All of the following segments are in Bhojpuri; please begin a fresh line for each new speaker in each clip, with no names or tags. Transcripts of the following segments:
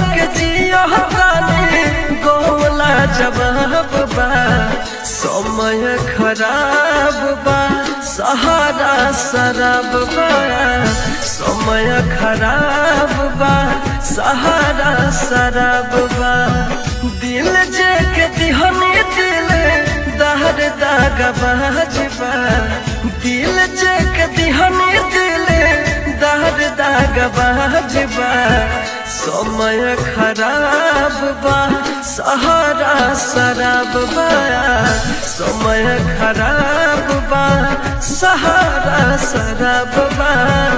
के जियो तानी गोला जवाब बा समय खराब बा सहारा शराब बा समय खराब बा सहारा शराब बा दिल जे के दिहनी दिल दहर दाग बाजबा दिल जे के दिहनी दिल दहर दाग बाजबा समय खराब बा सहारा शराब बा समय खराब बा सहारा शराब बा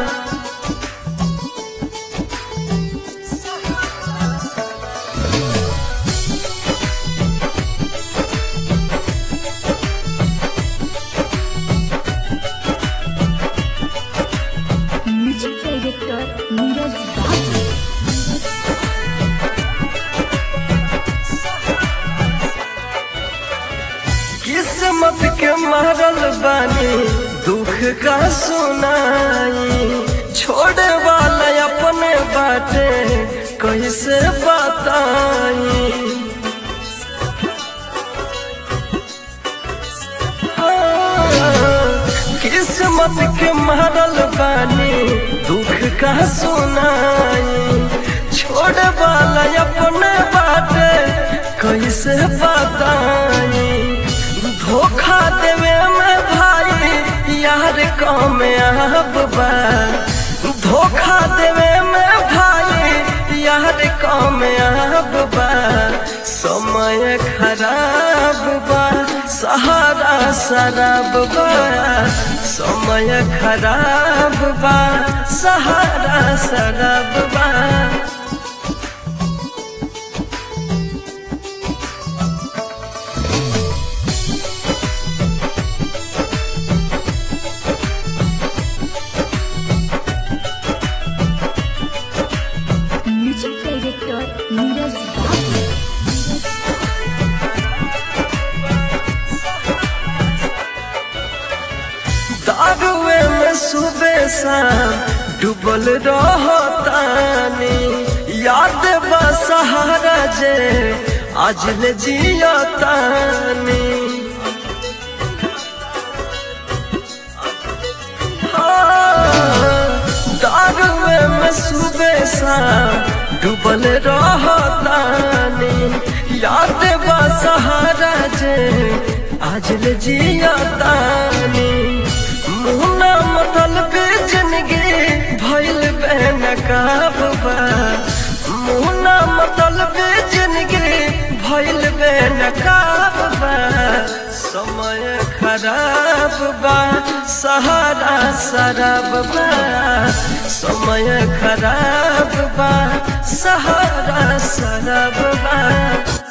म्यूजिक डायरेक्टर नीरज बाबू
किस्मत के मारल बानी दुख का सुनाई छोड़े वाला अपने बाटे कैसे बताई हाँ, किस्मत के मारल बानी दुख का सुनाई छोड़े वाला अपने बाटे कैसे बताई धोखा देवे में भाई यार कम अब बा धोखा देवे में भाई यार कम अब बा समय खराब बा सहारा शराब बा समय खराब बा सहारा शराब बा
म्यूजिक डायरेक्टर नीरज बाबू
दारुए में सुबह शाम डूबल रहतानी याद बा सहारा जे आज ले जियतानी हाँ, दारुए में सुबह शाम डूबल रहतानी याद बा सहारा जे आज ले जियतानी मुहना मतलब जिंदगी भइल बेनकाब बा मुहना मतलब जिंदगी भइल बेनकाब बा समय खराब बा सहारा शराब बा समय खराब बा सहारा शराब बा